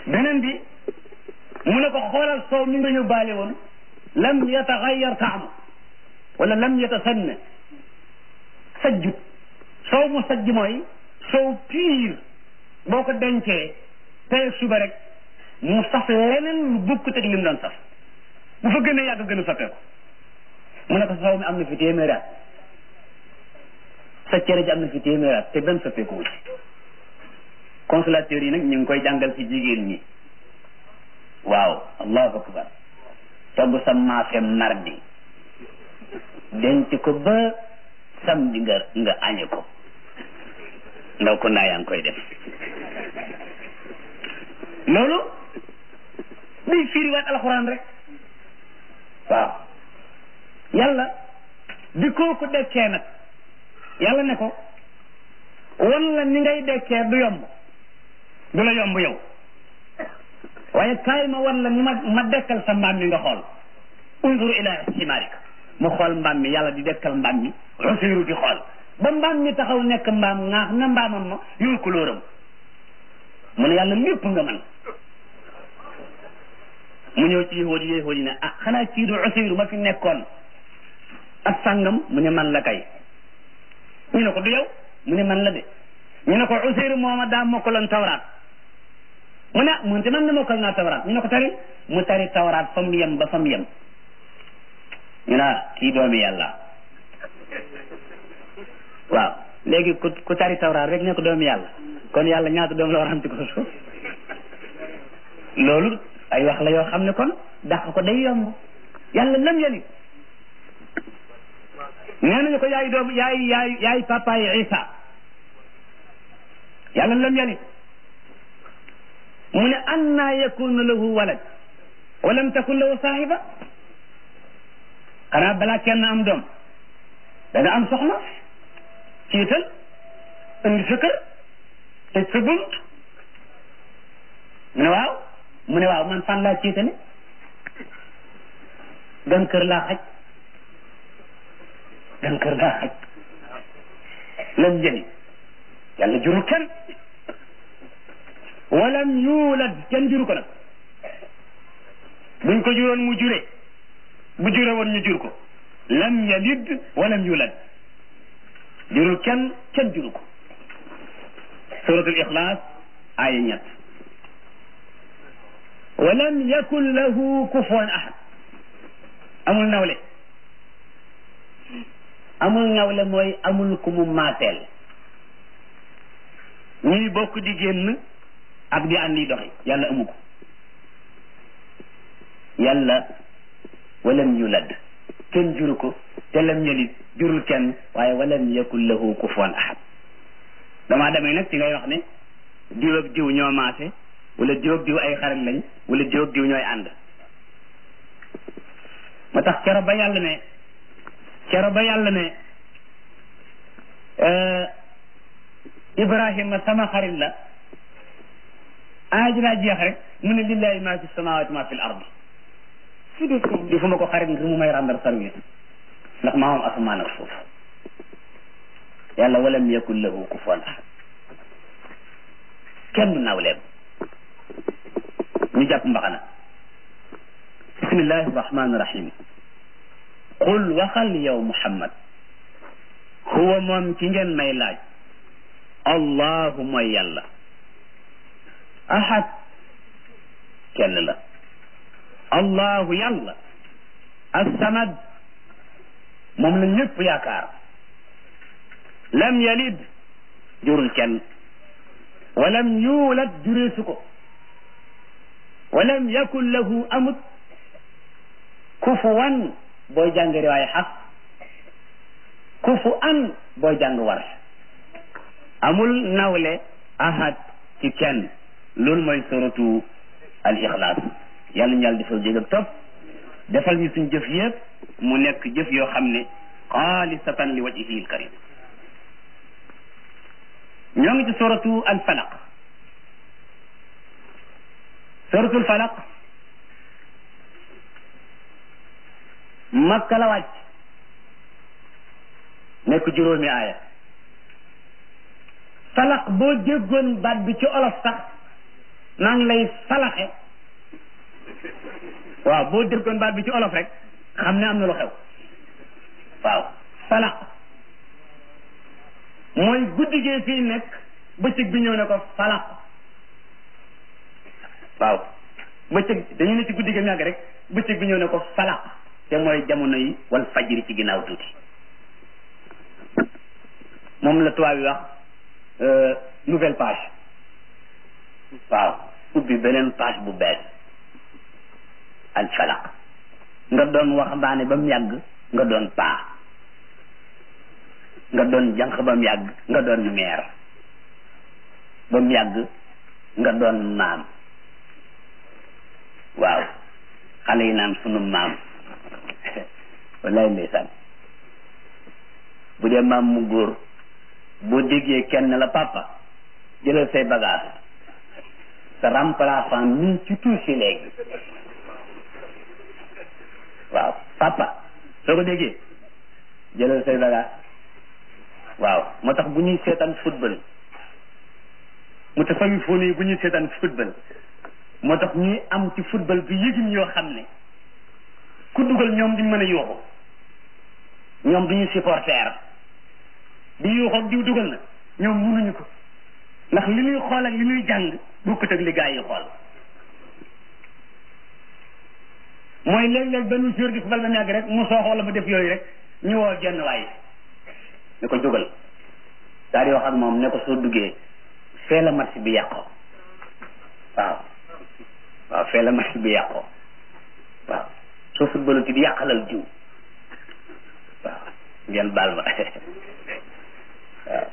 beneen bi mu ne ko xoolal soow mi nga yóbbaale woon lam yataxayyar taamu wala lam yatasanna sajjut soow mu sajj mooy soow piir boo ko dencee tey suba rek mu saf leneen lu bokkut ak lim doon saf bu fa gën a yàgg gën a soppeeku mu ne ko soow mi am na fi téeméeri at sa cere ji am na fi téeméeri at te benn soppeeku wu ci consommateurs yi nag ñu ngi koy jàngal ci jigéen ñi waaw allahu akbar togg sa maafe mardi denc ko ba samedi nga nga añe ko ndaw ko ndaa yaa ngi koy def loolu day firiwaat alxuraan rek waaw yàlla di kooku dekkee nag yàlla ne ko wan la ni ngay dekkee du yomb du la yomb yow waaye kaay ma wan la ni ma ma dekkal sa mbaam mi nga xool unzur ila himarika mu xool mbaam mi yàlla di dekkal mbaam mi usiru di xool ba mbaam mi taxaw nekk mbaam ŋaax na mbaamam ma yor kulóoram mu ne yàlla lépp nga man mu ñëw ci yahood yi yahood yi ne ah xanaa kii du usiru ma fi nekkoon ak sàngam mu ne man la kay ñu ne ko du yow mu ne man la de ñu ne ko usiru mooma daa mokkaloon tawraat mu ne mu te man na mokkal naa tawraat ñu ne ko tari mu tari tawraat fa mu yem ba fa mu yem ñu ne kii doomi yàlla waaw léegi ku ku tari tawraat rek ne ko doomi yàlla kon yàlla ñaata doom la war am ci ko suuf loolu ay wax la yoo xam ne kon dàq ko day yomb yàlla lam yali nee nañu ko yaay doom yaay yaay yaay papa yi Isa yàlla lam yali mu ne anna yakunu lahu walad wa lam takun lahu saahiba xanaa balaa kenn am doom da nga am soxna ciital indi sa kër tëj sa bunt mu ne waaw mu ne waaw man fan laa ciitale gan kër laa xaj gan kër laa xaj lam jëli yàlla jurul kenn walam yuulad kenn juru ko nag buñ ko juróon mu jure bu jure woon ñu jur ko lam yalid walam yuulad jurul kenn kenn juru ko suratul ixlaas aaya ñett walam yakun lahu kufuwan ahad amul nawle amul nawle mooy amul ku mu maateel ñuy bokk di génn ak di àndi doxi yàlla amu ko yàlla walam yulad kenn juru ko te lam yalid jurul kenn waaye walam yakun lahu kufuwan ahad damaa demee nag ci ngay wax ne diw ak diw ñoo maase wala diw ak diw ay xarit lañ wala diw ak diw ñooy ànd moo tax kero ba yàlla ne kero ba yàlla ne Ibrahima sama xarit la aajinaa jeex rek mu ne lillahi ma fi samawati ma fi l ardi di fu ma ko xarit ngir mu may rendre service ndax maa moom asamaan ak suuf yàlla walam yakun lahu kufuwan ahad kenn du nawleem ñu jàpp mbaxana bismillahi rahmani rahim qul waxal yow muhammad huwa moom ci ngeen may laaj allahu mooy yàlla ahad kenn la allahu yàlla assamad moom la ñëpp yaakaar lam yalid jurul kenn walam yuulad jureesu ko walam yakun lahu amut kufuwan booy jàng riwaaya xaf kufu an booy jàng war amul nawle ahad ci kenn loolu mooy suratu al ixlaas yàlla ñu yàlla defal jég ak topp defal ñu suñ jëf yëpp mu nekk jëf yoo xam ne xaalisatan li wajhihi al karim ñoo ngi ci suratu al falaq suratul falaq makka la wàcc nekk juróomi aaya falaq boo déggoon baat bi ci olof sax maa ngi lay falaxe waaw boo déggoon baat bi ci olof rek xam ne am na lu xew waaw falaq mooy guddi gee fii nekk bëccëg bi ñëw ne ko falaq waaw bëccëg dañu ne ci guddi gi yàgg rek bëccëg bi ñëw ne ko falaq te mooy jamono yi wal fajri ci ginnaaw tuuti moom la tubaab yi wax nouvelle page waaw ubbi beneen page bu bees al falaq nga doon waxambaane ba mu yàgg nga doon paa nga doon jànq ba mu yàgg nga doon meer ba mu yàgg nga doon maam waaw xale yi naan sunu maam wallaay ndeysaan bu dee maam mu góor boo déggee kenn la papa jëlal say bagage sa remplaçant mi ci tuuti léegi waaw papa soo ko déggee jëlal say bagage waaw moo tax bu ñuy seetaan football mu ta fami fóon yi bu ñuy seetaan football moo tax ñuy am ci football bi yëgin yoo xam ne ku dugal ñoom duñ mën a yuuxu ñoom duñu supporter di yuuxu ak diw dugal na ñoom mënuñu ko ndax li ñuy xool ak li ñuy jàng bokkut ak li gaa yi xool mooy léeg-léeg benn jour di football ba mu yàgg rek mu soox wala mu def yooyu rek ñu woo genn waay ne ko jógal daal di wax ak moom ne ko soo duggee fee la match bi yàqoo waaw waaw fee la match bi yàqoo waaw soo footballu ti di yàqalal jiw waaw ngeen baal ma waaw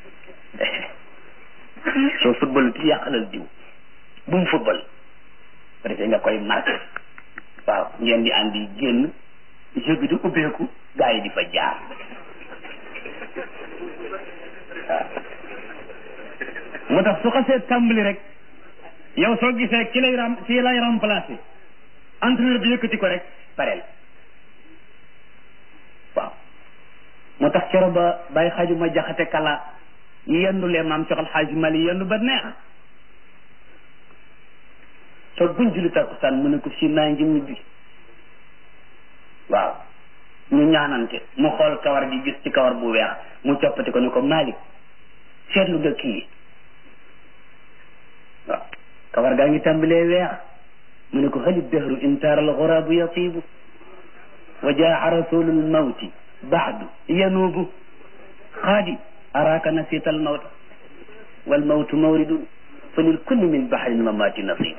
soo footballu ti di yàqalal jiw bu mu football peut être nga koy marqué waaw ngeen di andi génn jeu bi di ubbeeku gaa yi di fa jaar waaw moo tax su xasee tàmbali rek yow soo gisee ki lay ram ki lay remplacé entraîneur bi yëkkati ko rek pareel waaw moo tax kero ba bàyyi xaaju ma jaxate kala yendu lee maam soxal xaaju mali yendu ba neex soo buñ julli takkusaan mu ne ko si naa ngi ñibbi waaw ñu ñaanante mu xool kawar gi gis ci kawar bu weex mu coppati ko ne ko Malick seetlu nga kii waaw kawar gaa ngi tàmbalee weex mu ne ko hali dahru intaara al xuraabu yatiibu wa jaa rasulul mawti baadu yanuubu xaadi araaka nasita al mawta wal mawtu mawridun fa lil kulli min bahrin mamaati nasib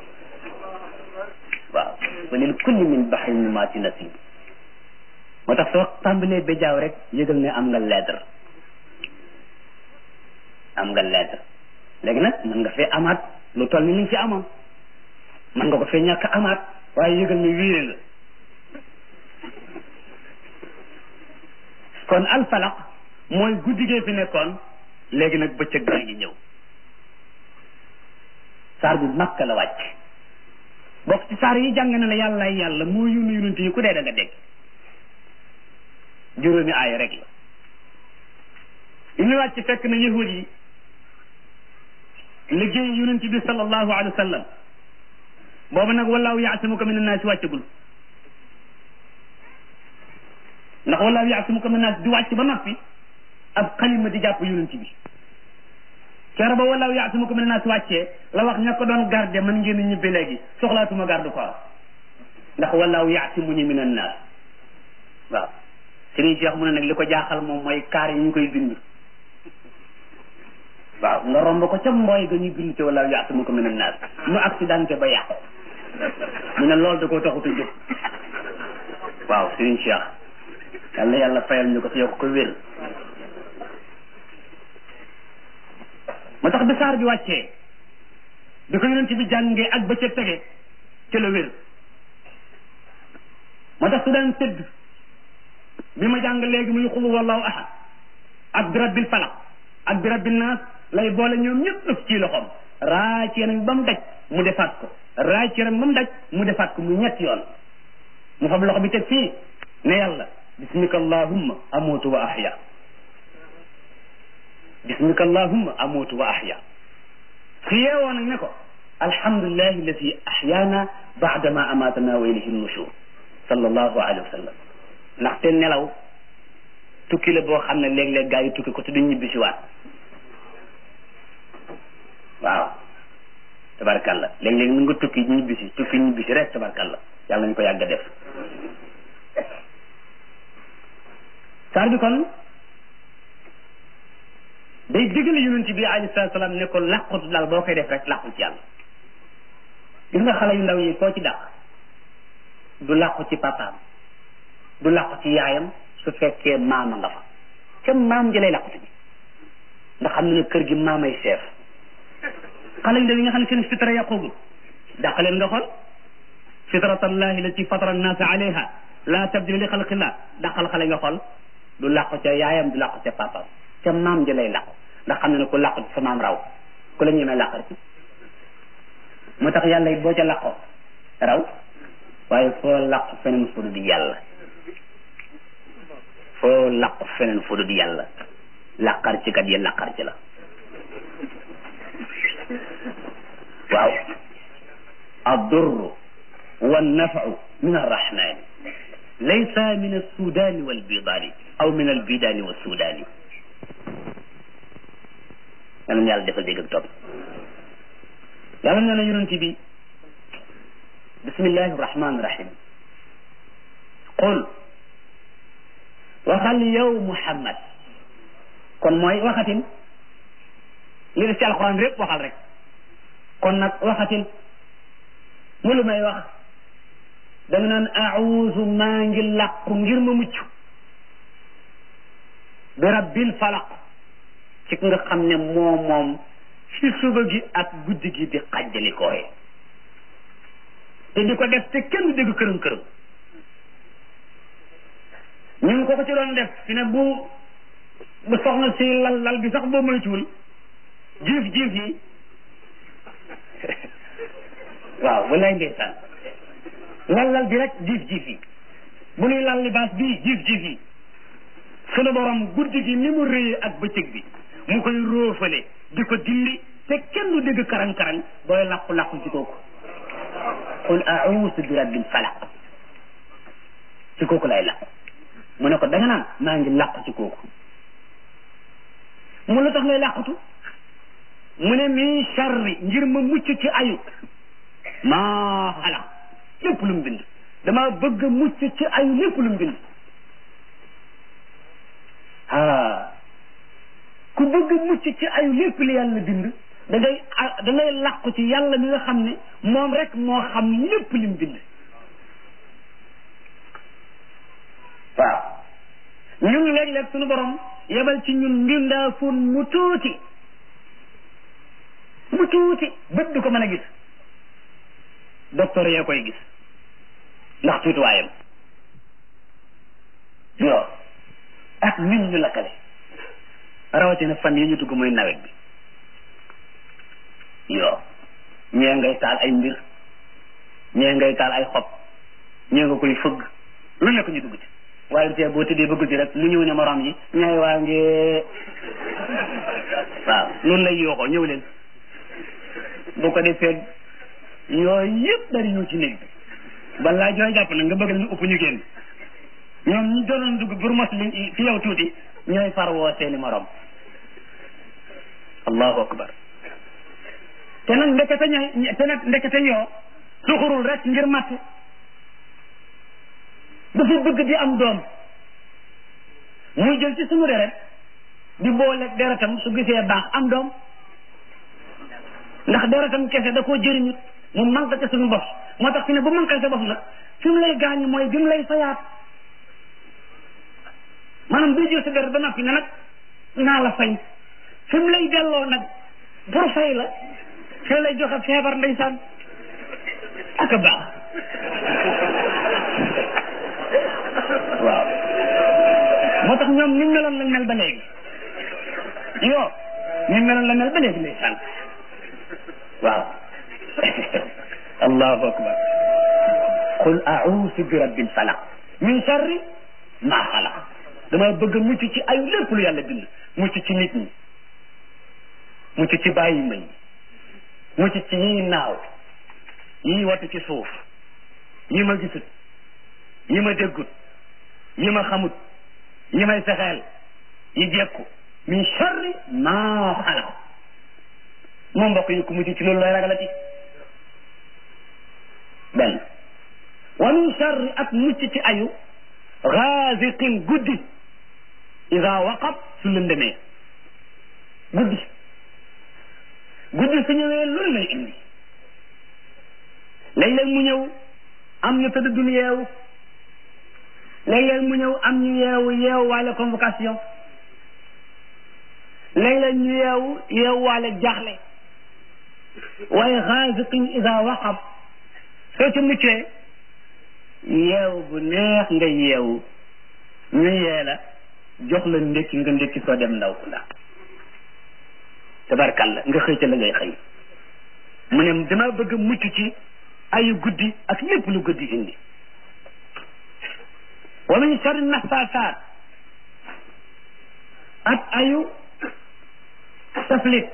waaw fa lil kulli min bahrin mamaati nasib moo tax soo tàmbalee béjaaw rek yëgal ne am nga lettre am nga lettre léegi nag mën nga fee amaat lu toll ni li nga fi amoon mën nga ko fee ñàkk amaat waaye yëgal ne wiire nga kon alfalaq mooy guddigee fi nekkoon léegi nag bëccëg baa ngi ñëw saar bi makka la wàcc bokk ci saar yi jàng na la yàlla yàlla moo yónni yonent yi ku dee da nga dégg juróomi aaya rek la li ñu wàcc fekk na yahud yi liggéey yonent bi sallallahu alayhi wa sallam boobu nag wallaahu yaasimuka min annaasi wàccagul ndax wallaahu yaasimuka min annaasi di wàcc ba noppi ab xalima di jàpp yonent bi keroog ba wallaahu yaasimuka min annaasi wàccee la wax ña ko doon garde man ngeen ñibbi léegi soxlaatuma garde ko ndax wallaahu yaasimuñu min annaas waaw Sëriñ Cheikh mu ne nag li ko jaaxal moom mooy kaar yi ñu koy bind waaw nga romb ko ca mbooy ga ñuy bind ci wala yaasimu ko min annaas mu accidenté ba yàqu mu ne loolu da koo taxut a jóg waaw Sëriñ Cheikh yal na yàlla fayal ñu ko te yokk ko wér moo tax bi saar bi wàccee bi ko yonent bi jàngee ak ba ca tege ca la wér moo tax su daan tëdd bi ma jàng léegi muy xulu wallahu ahad ak bi rabbil falaq ak bi rabbin naas lay boole ñoom ñëpp ëf ci loxoom raay ci yaram ba mu daj mu defaat ko raay ci yaram ba mu daj mu defaat ko mu ñetti yoon mu fab loxo bi teg fii ne yàlla bismika allahumma amutu wa ahya bismika allahumma amutu wa ahya su yeewoo nag ne ko alhamdulillahi alladi ahyaana baadama amatana wa ilayhi nushur sallallahu alayhi wa sallam ndaxte nelaw tukki la boo xam ne léeg-léeg gaa yi tukki ko te duñ ñibbi si waat waaw tabarkalla léeg-léeg mu nga tukki ñibbi si tukki ñibbi si rek tabarkalla yàlla nañu ko yàgg a def saar bi kon day digal yonent bi alayhi salaatu salaam ne ko làqutu daal boo koy def rek làqu ci yàlla gis nga xale yu ndaw yi koo ci dàq du làqu ci papaam du làqu ci yaayam su fekkee maama nga fa ca maam ji lay làqutu ji ndax xam ne kër gi maamay seef xale yu ndaw yi nga xam ne seen fitra yàqugul dàq leen nga xool fitratallahi lati fatara annaasa alayha la tabdila li xalqillah dàqal xale nga xool du làqu ca yaayam du làqu ca papaam ca maam ji lay làqu ndax xam ne ne ku làqu ci sa maam raw ku la ñemee làqar ci moo tax yàlla it boo ca làqoo raw waaye foo làqu feneen fu di yàlla foo làqu feneen fu di yàlla làqar ci kat yi làqar ci la waaw addurru wannafau min arrahmani laysa min alsudani walbidani aw min albidani walsudani yal na yàlla defal dégg ak topp yàlla nee na yonent bi bismillahi rahmani rahim qul waxal yow muhammad kon mooy waxatin li def ci alxuraan répp waxal rek kon nag waxatin mu lu may wax da nga naan auzu maa ngi làqu ngir ma mucc bi rabbil falaq ci nga xam ne moo moom ci suba gi ak guddi gi di xàjjali kooye te di ko def te kenn dégg këram këram ñu ngi ko ko ci doon def fi ne bu bu soxna si lal lal bi sax boo moytuwul jiif jiif yi waaw wallaay ndeysaan lal lal bi rek jiif jiif yi bu nuy lal libaas bii jiif jiif yi sunu borom guddi gi ni mu rëyee ak bëccëg bi mu koy róofale di ko dindi te kenn du dégg karang-karang booy làqu-làqu ci kooku qul a'uuzu bi rabbil falaq ci kooku lay làqu mu ne ko da nga naan maa ngi làqu ci kooku mu la tax ngay làqutu mu ne min charri ngir ma mucc ci ayu maa xalaq lépp lu mu bind dama bëgg mucc ci ayu lépp lu mu bind ah ku bëgg mucc ci ayu lépp li yàlla bind da ngay da ngay làqu ci yàlla mi nga xam ne moom rek moo xam lépp li mu bind waaw ñun léeg-léeg suñu borom yebal ci ñun mbindaafoon mu tuuti mu tuuti bët du ko mën a gis docteur yee koy gis ndax tuutiwaayam yoo ak ñun ñu lakkale rawatina fan yi ñu dugg muy nawet bi yoo ñee ngay taal ay mbir ñee ngay taal ay xob ñee nga koy fëgg lu nekk ñu dugg ci waaye tey boo tëddee bëgg ci rek lu ñëw ne morom yi ñaay waa ngi waaw loolu lay yooxoo ñëw leen bu ko defee yooyu yëpp dari ñëw ci néeg bi balaa jooy jàpp nag nga bëgg ñu upp ñu génn ñoom ñi doonoon dugg pour mos li fi yow tuuti ñooy far woo seeni morom allahu akbar te nag ndekete ñooy te nag ndekete yoo suxurul rek ngir matt dafa bëgg di am doom muy jël ci suñu deret di boole deretam su gisee baax am doom ndax deretam kese da koo jëriñut mu manque ca suñu bopp moo tax fi ne bu manqué sa bopp nag fi mu lay gaañu mooy bi mu lay fayaat maanaam buy jël sa deret ba noppi ne nag naa la fay fi mu lay delloo nag pour fay la fi lay joxe feebar ndeysaan ak a baax waaw moo tax ñoom niñ meloon lañ mel ba léegi yoo niñ meloon la mel ba léegi ndeysaan waaw allahu akbar qul a'uuzu bi rabbil falaq min sharri ma xalaq dama bëgg mucc ci ay lépp lu yàlla bind mucc ci nit ñi mucc ci bàyyi ma yi mucc ci yii naaw yii wattu ci suuf yi ma gisut yi ma déggut yi ma xamut yi may fexeel yi jekku min charri maa xalaq moom mbokk yi ku mucc ci loolu looy ragalati benn wa min charri ak mucc ci ayu gaasiqin guddi ida waqab su lëndëmee guddi guddi su ñëwee loolu lay indi léeg-léeg mu ñëw am ñu tëdd dul yeewu léeg-léeg mu ñëw am ñu yeewu yeewu waale convocation léeg-léeg ñu yeewu yeewu waale jaaxle waaye xaasiqin ida waqab soo ci muccee yeewu bu neex nga yeewu ñu yee la jox la ndékki nga ndékki soo dem ndaw ku ndax tabarkalla nga xëy ca la ngay xëy mu ne dama bëgg mucc ci ayu guddi ak lépp lu guddi indi wa min sharri naffaasaat ak ayu taflit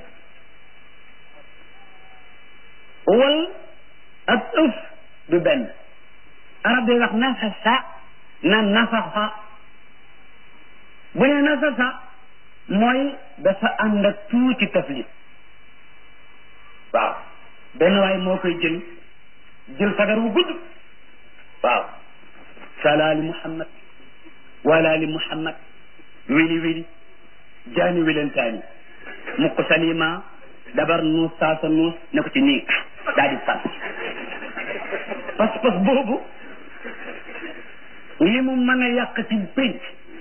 wal ak ëf du benn arab day wax nafasa na nafaxa bu ne nafasa mooy dafa ànd ak tuuti taflit waaw benn waay moo koy jël jël sagar wu gudd waaw salaali muhammad walaali muhammad wili wili jaani wilentaani mukk salima dabar nuus saasa nuus ne ko ci nii daa di fas pas pas boobu li mu mën a yàq ci pénc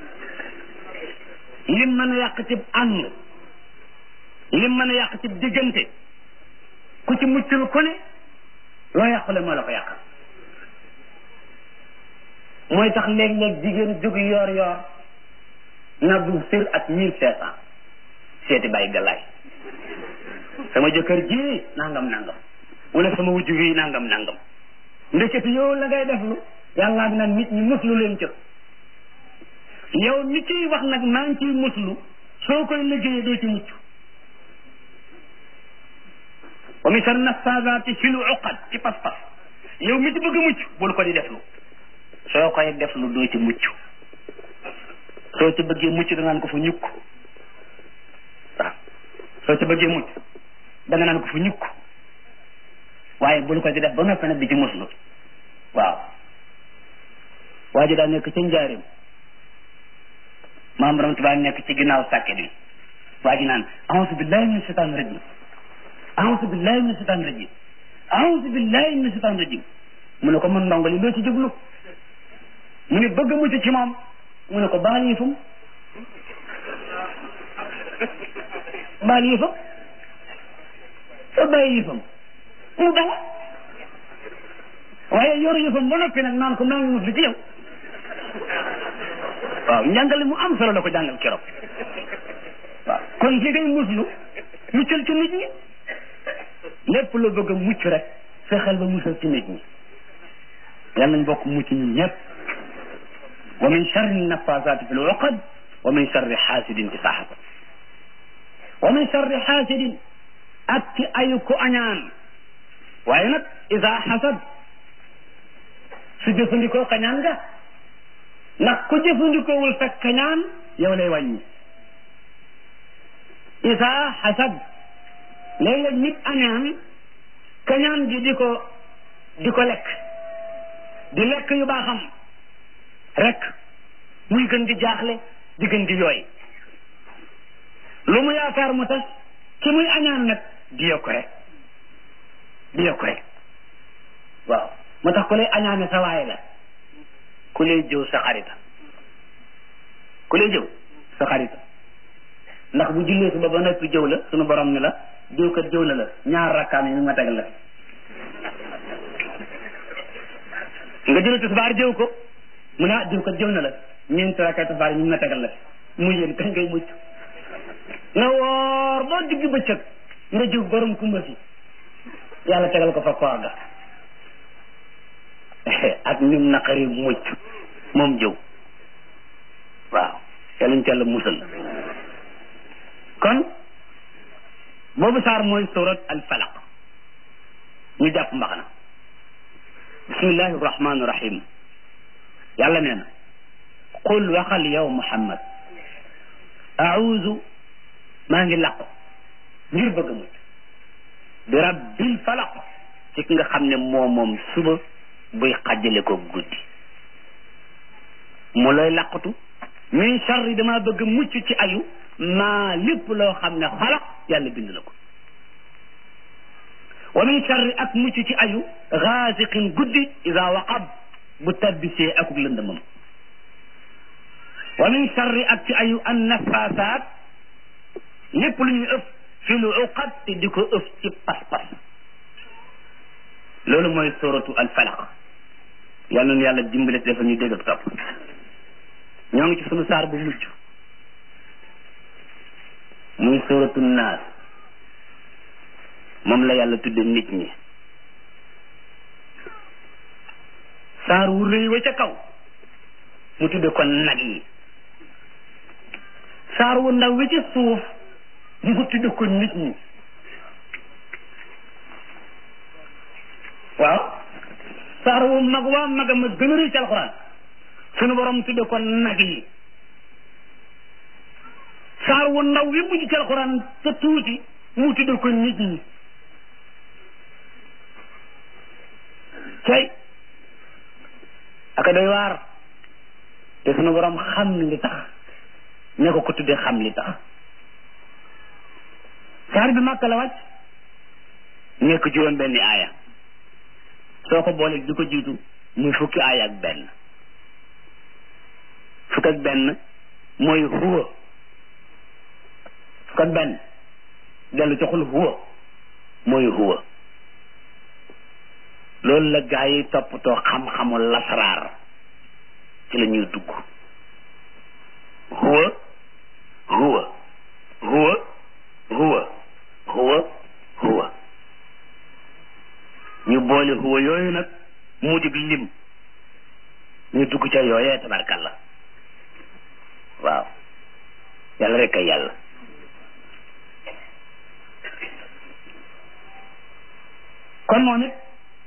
lim mën a yàq ci ànd lim mën a yàq ci diggante ku ci muccul ku ne loo yàqule moo la ko yàqal mooy tax léeg-léeg jigéen jóg yoor yoor na bu sër ak mille cinq cent seeti bàyyi galaay sama jëkkër ji nangam nangam wala sama wujj wi nangam nangam ndekete yow la ngay def lu yàllaa bi nag nit ñi muslu leen ca yow mi ciy wax nag maa ngi ciy muslu soo koy liggéeyee doo ci mucc wa min sharri naffaasaati fil uqad ci pas-pas yow mi ci bëgg a mucc bul ko di deflu soo koy deflu doo ci mucc soo ci bëggee mucc da naan ko fa ñukk waaw soo ci bëggee mucc da nga naan ko fa ñukk waaye bul ko di def ba noppi nag di ci muslu waaw waa ji daa nekk ca njaarim maam borom tubaab nekk ci ginnaaw sàkket bi waa ji naan auzu billahi min shaitan rajim auzu billahi min shaitan rajim auzu billahi min shaitan rajim mu ne ko man ndongo li loo ci jublu mu ne bëgg mucc ci moom mu ne ko baal yëfam baal yëfam soo bàyyi yëfam mu dala waaye yor yëfam ba noppi nag naan ko maa ngi muslu ci yow waaw njàngale mu am solo la ko jàngal keroog waaw kon li ngay muslu muccal ci nit ñi lépp loo bëgg a mucc rek fexeel ba musal ci nit ñi yàlla nañ bokk mucc ñun ñëpp wa min charri nafasaati fi l uqad wa min charri xaasidin ci saxaba wa min charri xaasidin ak ci ayu ko añaan waaye nag ida xasad su jëfandikoo kañaan nga ndax ku jëfandikoowul sa kañaan yow lay wàññi isa xasad léeg-léeg nit añaan kañaan gi di ko di ko lekk di lekk yu baaxam rek muy gën di jaaxle di gën di yooy lu mu yaakaar mu tas ki muy añaan nag di yokk rek di yokk rek waaw moo tax ku lay añaane sa waay la ku lay jëw sa xarita ku lay jëw sa xarita ndax bu jullee suba ba noppi jëw la sunu borom ne la jëw kat jëw na la ñaar rakkaam yi mi ma tegal la nga jëlee tisbaar jëw ko mu ne ah jëw kat jëw na la ñeenti rakkaay tisbaar yi mi ma tegal la mu yéen kañ ngay mucc nga woor ba digg bëccëg nga jëw borom kumba si yàlla tegal ko fa koor ga ak nim naqari mucc moom jëw waaw yàllañ ca la musal kon boobu saar mooy surat al falaq ñu jàpp mbaxana bismillahi rahmaani rahim yàlla nee na qul waxal yow muhammad auzu maa ngi làqu ngir bëgg a mucc bi rabbil falaq ci ki nga xam ne moo moom suba buy xàjjale ko guddi mu lay làqatu min charri dama bëgg mucc ci ayu maa lépp loo xam ne xalaq yàlla bind na ko wa min charri ak mucc ci ayu gaasiqin guddi ida waqab bu tabbisee akuk lëndëmam wa min charri ak ci ayu an nafasaat lépp lu ñuy ëf fi lu uqad te di ko ëf ci pas-pas loolu mooy suratu al falaq yal na yàlla dimbale dafa ñu dégg ak topp ñoo ngi ci sunu saar bu mujj muy suratu naas moom la yàlla tudde nit ñi saar wu rëy wa ca kaw mu tudde ko nag yi saar wu ndaw wi ca suuf mu tudde ko nit ñi waaw saar wu mag waa maga ma gën a rëy ci alxuraan sunu borom tudde ko nag yi saar wu ndaw wi mujj ci alxuraan te tuuti mu tudde ko nit ñi cay aka doy waar te sunu borom xam li tax ne ko ko tuddee xam li tax saar bi màkk la wàcc nekk juróom benni aaya soo ko boolee di ko jiitu muy fukki aaya ak benn fukk ak benn mooy huwa fukk ak benn dellu ci xul huwa mooy huwa loolu la gaa yi toppatoo xam-xamu lasaraar ci la ñuy dugg huwa huwa huwa huwa huwa huwa ñu boole huwa yooyu nag mu dig lim ñu dugg ca yooyee tabarkalla waaw yàlla rek ay yàlla kon moom it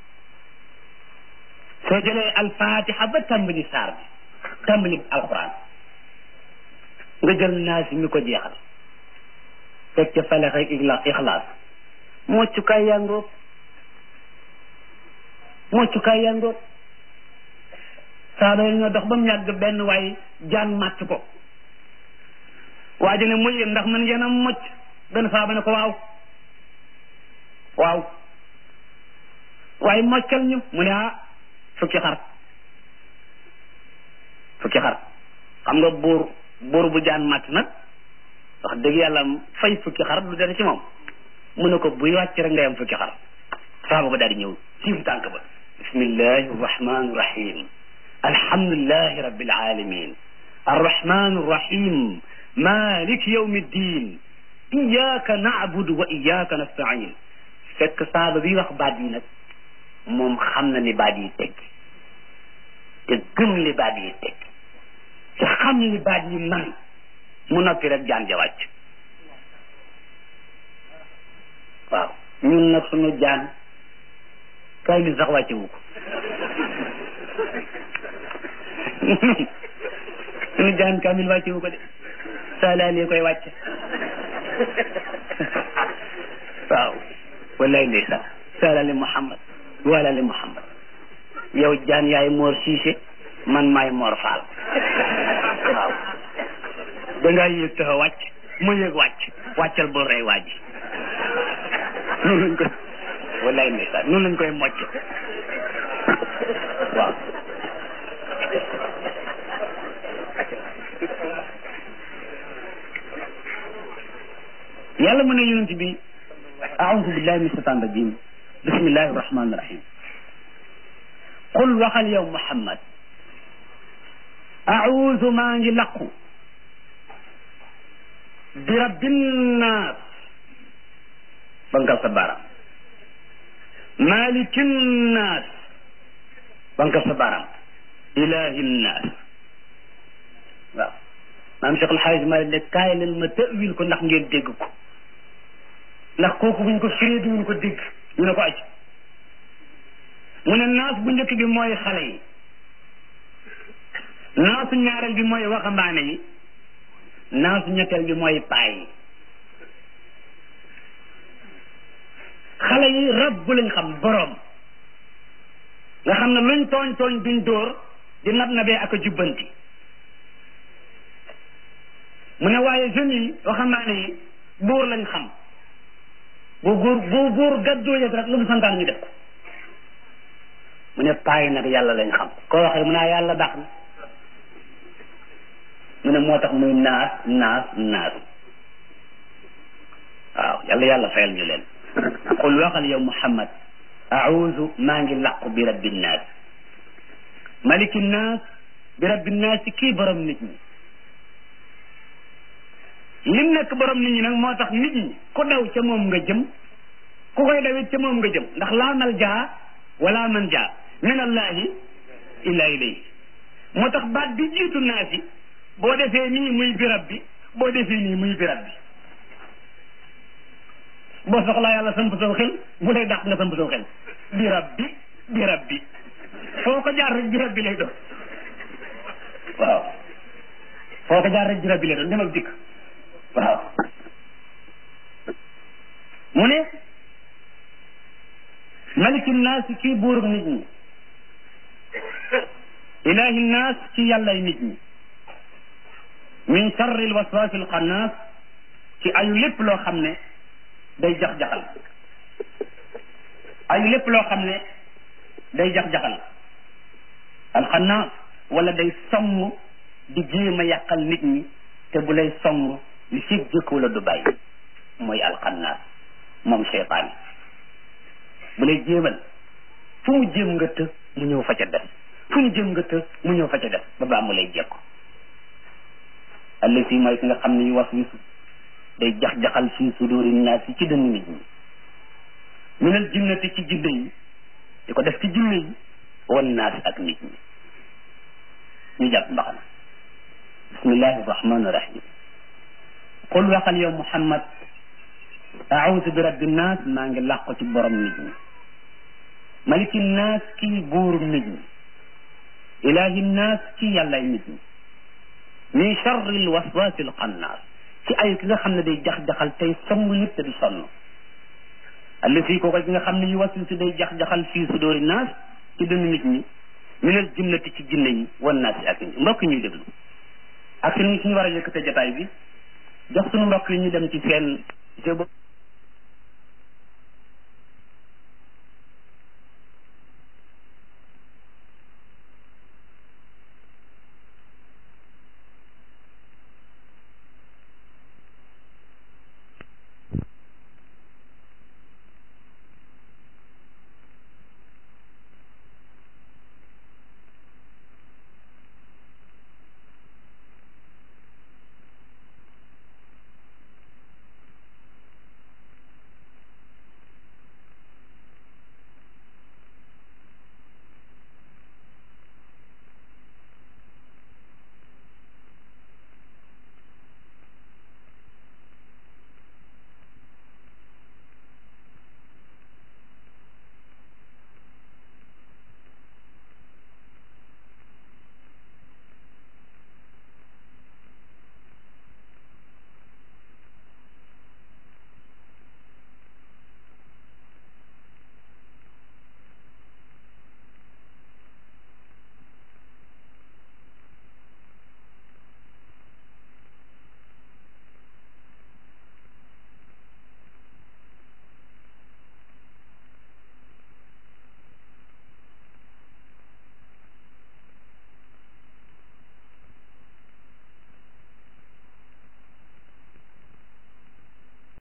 soo jëlee alfatiha ba tàmbali saar bi tàmbali alquran nga jël naasi mi ko jeexal teg ca falex ak ixlaas moccukaay yaa ngóob moccukaay yaa ngóob saaba yi ñoo dox ba mu yàgg benn waaye jaan màtt ko waa ji ne muy yéen ndax man ngeen a mocc benn saaba ne ko waaw waaw waaye moccal ñu mu ne ah fukki xar fukki xar xam nga buur buur bu jaan màtt nag wax dëgg yàlla fay fukki xar du dara ci moom mu ne ko buy wàcc rek ngay am fukki xar saaba ba daal di ñëw siif tànk ba bismillahi arrahmani rahim alhamdulillahi rabbil alamin arrahmani rahim malik yawmi ddin iyaka na'budu wa iyaka nasta'in fekk saaba bi wax baat yi nag moom xam na li baat yi tekki te gëm li baat yi tekki te xam li baat yi man mu noppi rek jaan ja wàcc waaw ñun nag suñu jaan kay mi sax wàcce wu ko suñu jaan kamil wàcce wu ko de saalaali koy wàcce waaw wallaay ndeysaan saalaali muhammad walaali muhammad yow jaan yaay moor siise man maay moor faal waaw dangaa yéeg taxa wàcc ma yéeg wàcc wàccal bul rey waaj noonu lañ koy wallaay ndeysaan noonu lañ koy mocc waaw yàlla mu ne yonent bi aoudu billahi min shaitan rajim bismillahi rahmani rahim qul waxal yow muhammad aoudu maa ngi laqu bi rabbinnaas bankal sa baaraam malikinnaas bankal sa baaraam ilahinnaas waaw maam Cheikh Alxaaj Maalik ne kaay leen ma tawil ko ndax ngeen dégg ko ndax kooku buñ ko firee duñu ko dégg ñu ne ko aj mu ne naas bu njëkk bi mooy xale yi naasu ñaareel bi mooy waxambaane yi naasu ñetteel bi mooy paay yi xale yi rab bu lañ xam boroom nga xam ne luñ tooñ tooñ duñ dóor di nab nabee ak a jubbanti mu ne waaye jeunes yi waxambaane yi buur lañ xam bu buur bu buur gaddoo yëg rek lu mu santaan ñu def ko mu ne paay nag yàlla lañ xam koo waxee mu naa yàlla baax na mu ne moo tax muy naas naas naas waaw yàlla yàlla fayal ñu leen qul waxal yow muhammad auzu maa ngi làqu bi rabbi nnaas maliki nnaas bi rabbi nnaas ci kii borom nit ñi lim nekk borom nit ñi nag moo tax nit ñi ku daw ca moom nga jëm ku koy dawit ca moom nga jëm ndax laa mal jaa wala man jaa min allahi illa ilayhi moo tax baat bi jiitu naas yi boo defee nii muy birab bi boo defee nii muy birab bi boo soxlaa yàlla samp saw xel bu lay dàq nga samp saw xel birab bi birab bi foo ko jaar rek birab bi lay doon waaw foo ko jaar rek birab bi lay doon dem ak dikk waaw mu ne maliki naas kii buurub nit ñi ilahi naas ci yàllay nit ñi min charri lwaswasi alxannaas ci ayu lépp loo xam ne day jax-jaxal ayu lépp loo xam ne day jax-jaxal alxannaas wala day song di jéem a yàqal nit ñi te bu lay song li si jëkku la du bàyyi mooy alxannaas moom cheytaan bu lay jéemal fu mu jéem nga të mu ñëw fa ca def fu mu jéem nga të mu ñëw fa ca def ba baa mu lay jekku allati mooy ki nga xam ne yu was wisu day jax-jaxal fii suduri naas yi ci dënn nit ñi minal jinnati ci jinne yi di ko def ci jinne yi wan naas ak nit ñi ñu jàpp mbaxana bismillahi rahmani rahim qul waxal yow muhammad aawusu bi rabbi naas maa ngi làqu ci borom nit ñi maliki naas kii buurum nit ñi ilahi naas ci yàllay nit ñi min charri l waswasi l xannaas ci ay ki nga xam ne day jax-jaxal tey song nit te du sonn allati kooku ki nga xam ne yu waswisu day jax-jaxal fii sudóori naas ci dënn nit ñi minal jinnati ci jinne yi wan naas yi ak mbokk ñuy déglu ak suñu suñu war a yëkkate jataay bi jox suñu mbokk yi ñu dem ci seen